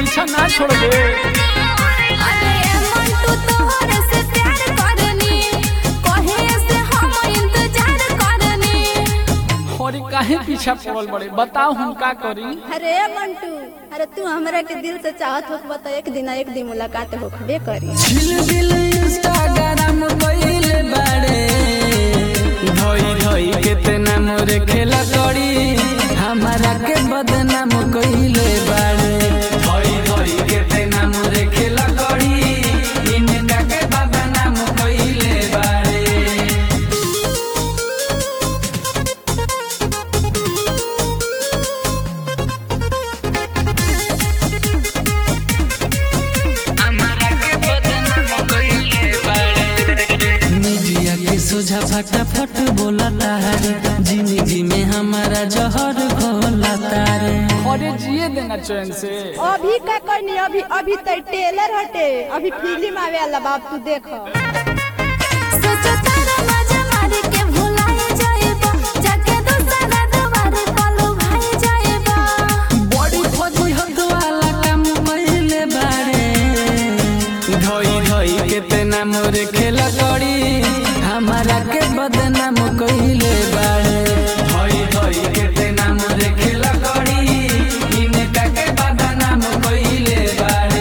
पीछा ना छोड़ दे अरे मंटू तोहरे से प्यार करनी कहे से हम इंतजार करनी और काहे पीछा पड़ल बड़े बताओ हम का करी अरे मंटू अरे तू हमरा के दिल से चाहत होख बता एक दिन एक दिन मुलाकात होखबे करी छिल दिल इंस्टाग्राम कइले बाड़े धोई धोई केतना मोरे खेला करी हमारा के बदनाम कइले बाड़े धोई धोई केतना मोरे खेला करी इनका के बदनाम कइले बाड़े मीडिया के सोझा फटाफट बोला तारे जिंदगी में हमारा जहर घोला तारे अरे जिए देना चैन से अभी का करनी अभी अभी तो टेलर हटे अभी फिल्म आवे वाला बाप तू देख सोचो तारा मजा मारी के भुलाए जाएबा जाके दूसरा दुबारे पालो भाई जाएबा बड़ी फौजी हद वाला काम कइले बारे धोई धोई केतना मोरे खेला करी हमारा के बदनाम कइले बारे धोई धोई केतना मोरे खेला करी इनका के बदनाम कइले बारे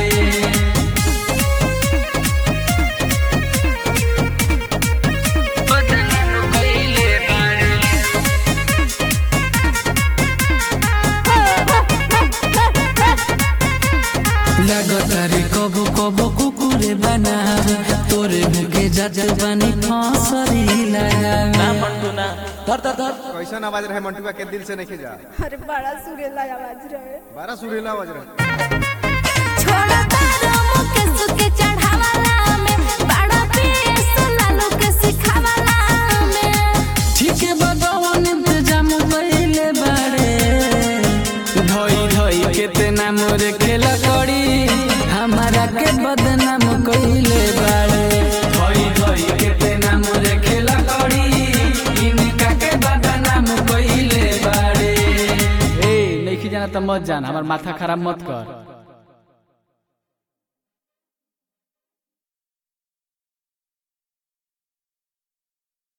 लगतारे कबो कबो कुकुरे बनावे तोरे मुके जात बानी फांसरी लगावे कैसन आवाज रहे मंटुआ के दिल से नहीं जा अरे बड़ा सुरेला आवाज रहे बारह सुरीला आवाज रहे छोड़ा तारा मुके सुके चढ़ावाला में बड़ा पीस लालू के सिखावाला में ठीक बगवन इंतजाम कइले बाड़े धोई धोई केतना मोरे खेला करी हमारा के बदनाम कइले बाड़े धोई धोई केतना मोरे खेला करी इनका के बदनाम कइले बाड़े ए नहीं जाना तो मत जाना हमार माथा खराब मत कर